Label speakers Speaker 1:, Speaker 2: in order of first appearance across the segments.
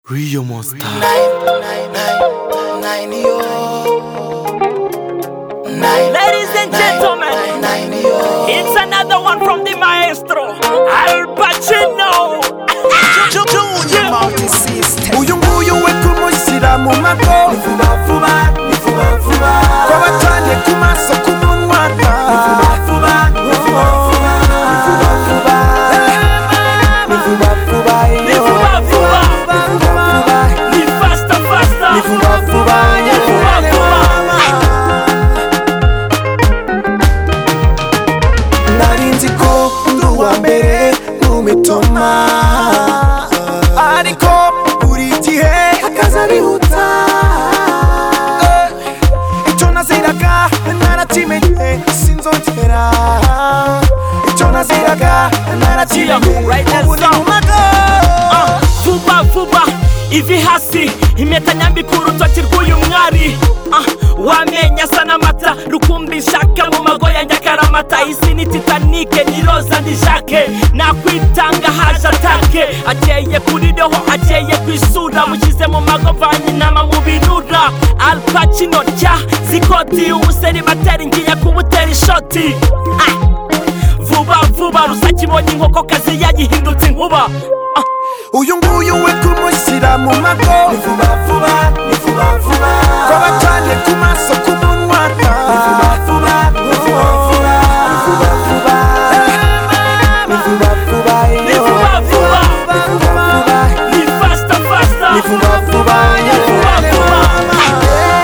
Speaker 1: Real monster.
Speaker 2: Ladies and gentlemen, it's another one from the maestro, Al Pacino.
Speaker 3: uyu nguyu we kumushyira mu mago vuba vuba vuba vuba kwaba cyane ku maso ku munwa vuba vuba vuba vuba vuba vuba ni vuba vuba
Speaker 2: Ni vuba vuba. Ni faster,
Speaker 3: ni
Speaker 2: faster.
Speaker 3: vuba vuba
Speaker 2: Ni vuba vuba.
Speaker 3: nari nzi ko ndi uwa mbere mu mitoma ariko buri gihe akaza bihuta Eh, icyo naziraga narakimenye sinzongera icyo naziraga narakimenye
Speaker 2: Right now,
Speaker 3: ubu ni
Speaker 2: stop.
Speaker 3: mu mago
Speaker 2: Ah, vuba vuba ivi hasi impeta nyambi ku rutoki rw'uyu mwari Ah, wamenye asa n'amata rukumbi nshaka mu mago ya nyakaramata isi ni titanike ni roza ni jake nakwitanga haje atake akeye kuri roho akeye ku isura mushyize mu mago mvanye inama mu binura alpacino rya zikoti umuseri batera ingiye kubutera ishoti Ah, vuba vuba rusake ibonye inkokokazi yagihindutse inkuba Ah,
Speaker 3: uyu nguyu we kumushyira mu mago ni vuba vuba ni vuba vuba kwaba cyane ku maso ku munwa ni vuba vuba ni vuba vuba ni vuba vuba ni vuba vuba
Speaker 2: Ni vuba vuba. Ni faster, faster.
Speaker 3: ni vuba vuba ni vuba vuba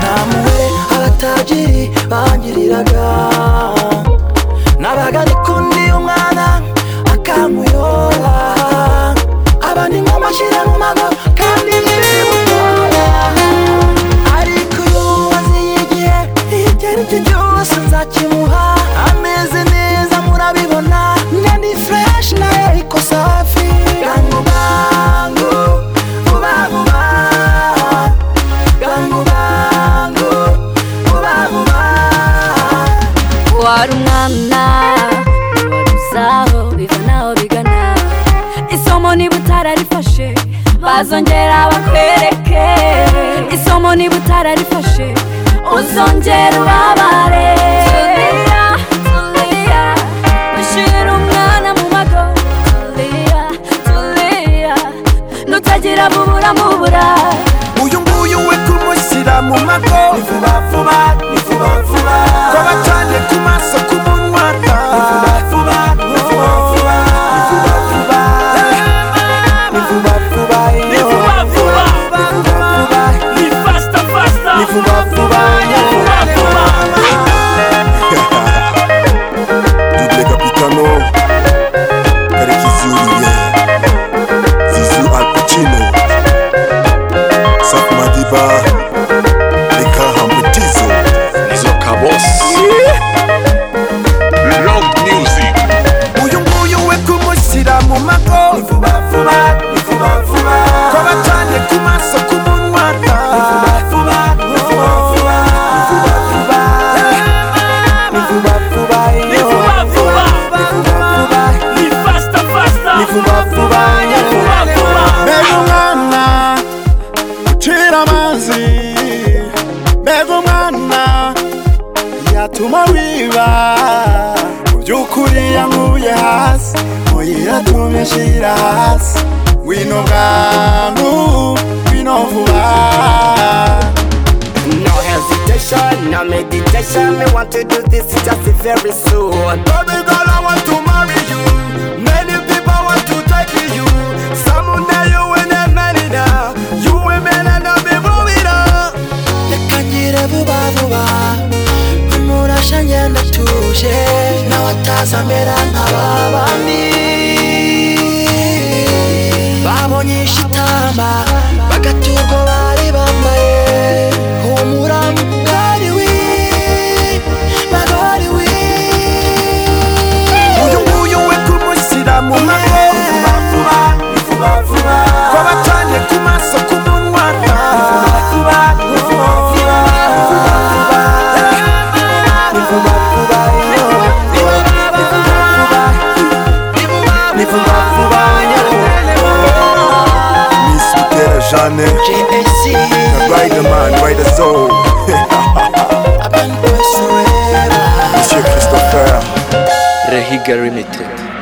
Speaker 4: namuwe abatajiri bangiriraga nabaga ndi kundi umwana akankuyora aba ni nk'amashyira mu mago kandi ntibimutora ariko iyo umaze igihe ibyo ari byo byose nzakimuha ameze neza murabibona nani fureshi nayo ariko safi gangu bangu vuba vuba gangu bangu vuba vuba
Speaker 5: wari umwana wari uzaho biva naho bigana isomo niba utararifashe bazongera bakwereke isomo niba utararifashe uzongera ubabare Tulia, tulia, ushyira umwana mu mago tulia, tulia, nutagira bubura mubura
Speaker 3: uyu nguyu we kumushyira mu mago ni vuba vuba ni vuba vuba kwaba cyane ku maso ku munwa ni vuba vuba ni vuba vuba ni vuba vuba ni vuba vuba
Speaker 2: Ni vuba vuba. Ni faster, faster.
Speaker 3: ni vuba vuba
Speaker 2: Ni vuba vuba.
Speaker 6: Double capitano Karekisi Olivier Zizou Al Pacino Saf Madiba Leka Hamutizo Nizo Kabos Long music
Speaker 3: uyu nguyu we kumushyira mu mago ni vuba vuba ni vuba vuba kwaba cyane ku maso ku munwa ni vuba vuba ni vuba vuba ni vuba vuba
Speaker 2: Ni vuba vuba. Ni faster, faster.
Speaker 3: ni vuba vuba
Speaker 2: Ni vuba vuba.
Speaker 3: mbega umwana ucira amazi mbega umwana yatuma wiba mu by'ukuri yankuye hasi oya yatumye nshyira hasi wino bwangu wino vuba
Speaker 7: No hesitation, no meditation. Me want to do this just very soon. Baby girl, I want to marry you. Many people want to take you. Someday you will not marry now. You will not not be moving on.
Speaker 4: reka ngire vuba vuba umurasha ngenda atuje nawe ataza amera nka babandi babonye ishitamba bagaturwa bari bambaye humura mugari wi magari wi
Speaker 3: uyu nguyu we kumushyira mu mago vuba vuba ni vuba vuba kwaba cyane ku maso ku munwa ni vuba vuba ni vuba vuba ni vuba vuba ni vuba vuba ni vuba vuba ni vuba vuba ni vuba vuba vuba
Speaker 6: Miss Butera Jeanne
Speaker 4: JSC
Speaker 6: na Riderman Rider Soul
Speaker 4: abantu bose ureba
Speaker 6: Monsieur Christopher
Speaker 1: Rehiga Limited